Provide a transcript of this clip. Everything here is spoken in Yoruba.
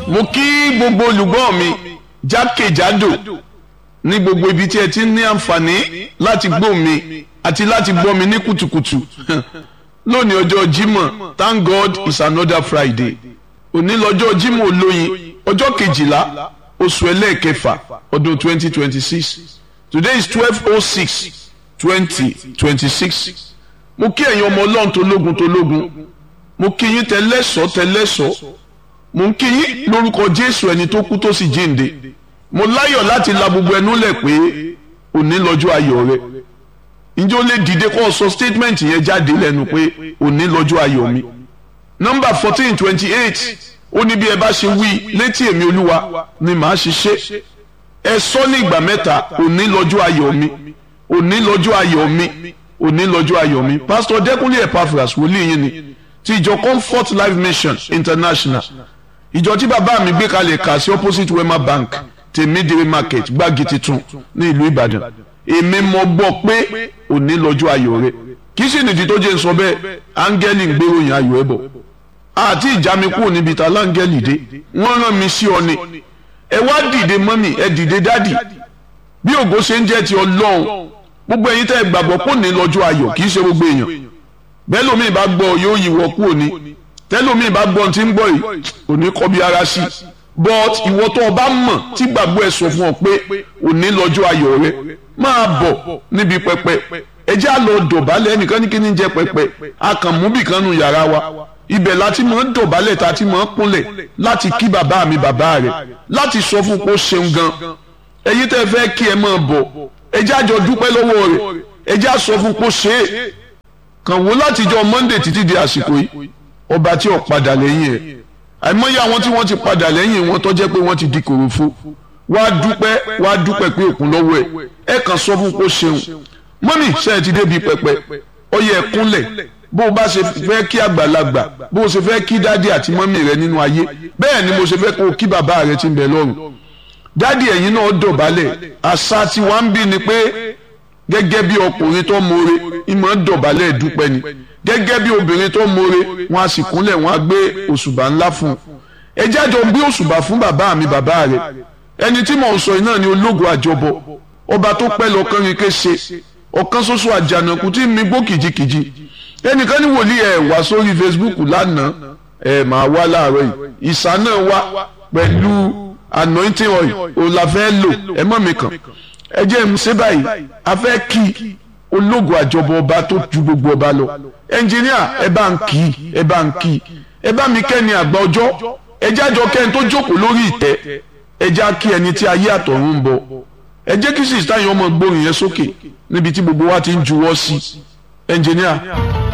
mo kí gbogbo olùgbọ́ mi jákèjádò ní gbogbo ibi tí ẹ ti ní àǹfààní láti gbọ́ mi àti láti gbọ́ mi ní kùtùkùtù lónìí ọjọ́ Jímọ̀ thank God it's another Friday òní lọ́jọ́ Jímọ̀ olóyin ọjọ́ kejìlá oṣù ẹlẹ́ẹ̀kẹfà ọdún twenty twenty six today is twelve oh six twenty twenty six mo kí ẹ̀yin ọmọ ọlọ́run tológun tológun mo kí yín tẹlẹ́sọ̀ tẹlẹ́sọ̀ mo ń kí yín lórúkọ Jésù ẹni tó kú tó sì jíǹde mo láyọ̀ láti la gbogbo ẹnu lẹ̀ pé òní lọ́jọ́ ayọ̀ rẹ ǹjẹ́ ó lè dìde kó o sọ statement yẹn jáde lẹ́nu pé òní lọ́jọ́ ayọ̀ mi nọ́mbà fourteen twenty eight ó ní bí ẹ bá ṣe wí létí èmi olúwa ni màá ṣe ṣe ẹ sọ ní ìgbà mẹ́ta òní lọ́jọ́ ayọ̀ mi òní lọ́jọ́ ayọ̀ mi òní lọ́jọ́ ayọ̀ mi pásítọ̀ dẹ́kunlé epaphras wòlíì yín ni ti ìjọ comfort life mission international ìjọ tí bàbá mi gbé kalẹ̀ kà sí opposite wema bank tèmídìrí market gbági titun ní ìlú ìbàdàn èmi mọ̀ gbọ́ pé òní lọ́jọ́ ayọ̀ rẹ kì í sì nìdí tó jẹ́ ń sọ bẹ́ẹ̀ áńgẹ́lì ń gbéròyìn ayọ̀ ẹ̀ bọ̀ àti ìjà mi kúrò níbi ta láńgẹ́lì dé wọ́n rán mi sí ọ ni ẹ wá dìde mọ́mì ẹ dìde dádì bí ògo ṣe ń jẹ́ ti ọlọ́run gbogbo ẹ̀yin tẹ́ ẹ gbàgbọ́ kò ní lọ́jọ́ ayọ̀ kì í ṣe gbogbo èèyàn bẹ́ẹ̀ lómi bá gbọ́ yóò yíwọ́ kúrò ní tẹ́lómi bá gbọ́ tí ń gbọ́ yìí òní kọ́ bí ara sí but ìwọ tó o bá mọ̀ tí gbàgbọ́ ẹ sọ fún ọ pé òní lọ́jọ́ ayọ̀ rẹ máa bọ̀ níbi pẹpẹ ẹ jẹ́ á lọ dọ̀bálẹ̀ ẹnìkan ní kí ni jẹ́ pẹpẹ akànmúbì kan nù yàrá wa ibẹ̀ láti mọ̀ ń dọ̀bálẹ̀ tá a ti mọ̀ ń kúnlẹ̀ láti kí bàbá mi bàbá rẹ̀ láti sọ fún pé ó ṣeun gan ẹ̀yin tẹ́ fẹ́ kí ẹ máa bọ̀ ẹ jẹ́ àjọ dúpẹ́ lọ́wọ́ rẹ̀ ẹ jẹ́ àsọ fún pé ó ṣe é kàn wó látijọ́ Monday títí di àsìkò yìí ọba tí ò padà lẹ́yìn ẹ̀ àìmọye àwọn tí wọ́n ti padà lẹ́yìn wọn tó jẹ́ pé wọ́n ti di kòròfo wá dúpẹ́ wá dúpẹ́ pé òkun lọ́wọ́ ẹ̀ ẹ kàn sọ fún pé ó ṣeun mọ́mì ṣe é ti débi pẹpẹ ó yẹ kúnlẹ̀ bó o bá ṣe fẹ́ kí àgbàlagbà bó o ṣe fẹ́ kí dádì àti mọ́mì rẹ nínú ayé bẹ́ẹ̀ ni mo ṣe fẹ́ kó o kí bàbá rẹ ti ń bẹ lọ́run dádì ẹ̀yin náà dọ̀bálẹ̀ àṣà tí wàá ń bí ni pé gẹ́gẹ́ bí ọkùnrin tó mọ̀re ìmọ̀ dọ̀bálẹ̀ dúpẹ́ ni gẹ́gẹ́ bí obìnrin tó mọ̀re wọn a sì kúnlẹ̀ wọn a gbé òṣùbà ńlá fún un ẹ jájọ gbé òṣùbà fún bàbá mi bàbá rẹ ẹni tí mò ń sọ iná ni ológun àjọbọ ọba tó pẹ́ lọ́kàn rí ké ṣe ọ̀kan ṣoṣo àjànàkú tí mi gbó kìjikìji ẹnìkan ní wòlíì ẹ wá sórí Facebook lánàá ẹ máa wá láàárọ̀ yìí ìsà náà wá pẹ̀lú anointing oil òun la fẹ́ lò ẹ mọ̀ mi kàn ẹ jẹ́ ń ṣe báyìí a fẹ́ kí ológun àjọbọ ọba tó ju gbogbo ọba lọ ẹnjìníà ẹ bá ń kí ẹ bá ń kí ẹ bá mi kẹ́ni àgbà ọjọ́ ẹ jẹ́ àjọ kẹ́ni tó jókòó lórí ìtẹ́ ẹ jẹ́ kí ẹni tí ayé àtọ̀run ń bọ̀ ẹ jẹ́ kí sísítà yẹn ọmọ gbórin yẹn sókè níbi tí gbogbo wa ti ń juwọ́ sí ẹnjìníà.